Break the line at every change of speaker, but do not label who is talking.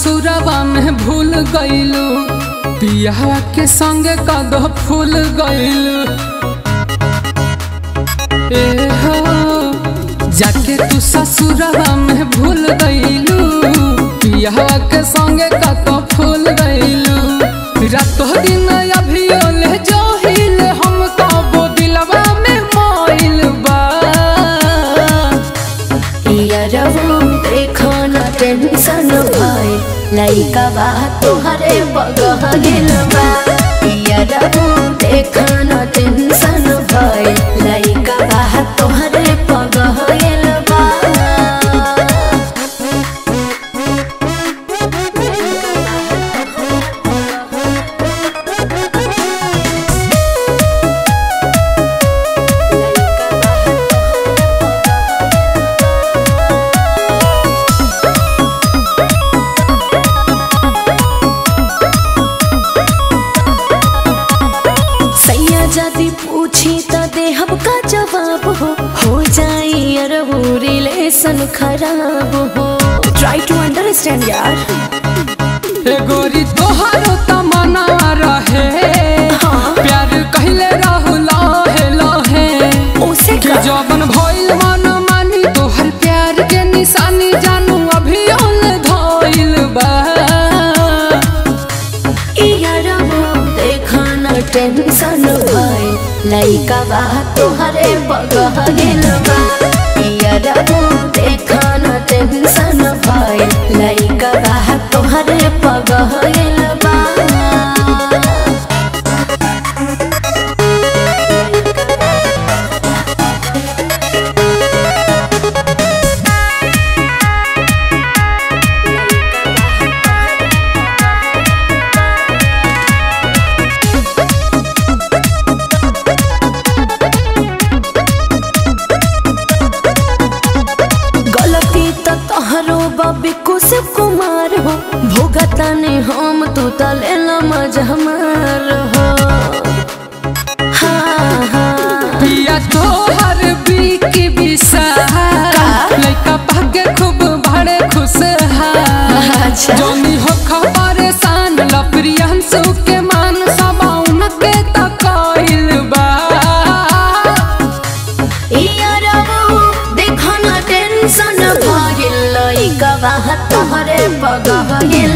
ससुरवा में भूल गईलू पिया के संगे कद फूल गईलू ए हो जाके तू ससुरवा में भूल गईलू पिया के संगे कद फूल गईलू रातो दिन अभी ओले जो हिल हम कबो दिलवा में मोइल बा
यारवो देखो न टेंशन भाई लइका बा तोहरे बगह गेल बा यारवो देखो न टेंशन भाई लइका बा तोहरे बगह गेल बा सैया जदी पूछी त देहब का जवाब हो हो जाई अरबू रिलेशन खराब हो ट्राई टू अंडरस्टैंड यार
ए गोरी तोहारो तमन्ना रहे
हाँ।
प्यार कहले रहू लहे लहे
उसे
कि
का
जबन भइल मन मानी तोहर प्यार के निशानी जानू अभी ओल धइल बा
यारबो देखा न टेंशन भाई लइका बा तोहरे बगह गेल बा यारबो देखा न टेंशन भाई लइका बा तोहरे बगह गेल बा गलती त तोहरो बबी कुशिव कुमार हो भोगता ने हम तू तले मज हमार हो हाँ हाँ
पिया तोहर बीकी विशाल लइका भाग्य खूब बड़े खुश
अच्छा।
जोनी हो परेशान लप्रियंसु के मान सबाउन के तकइल बा
यारबो देखो न टेंशन भइल लइका बा तोहरे बगह गेल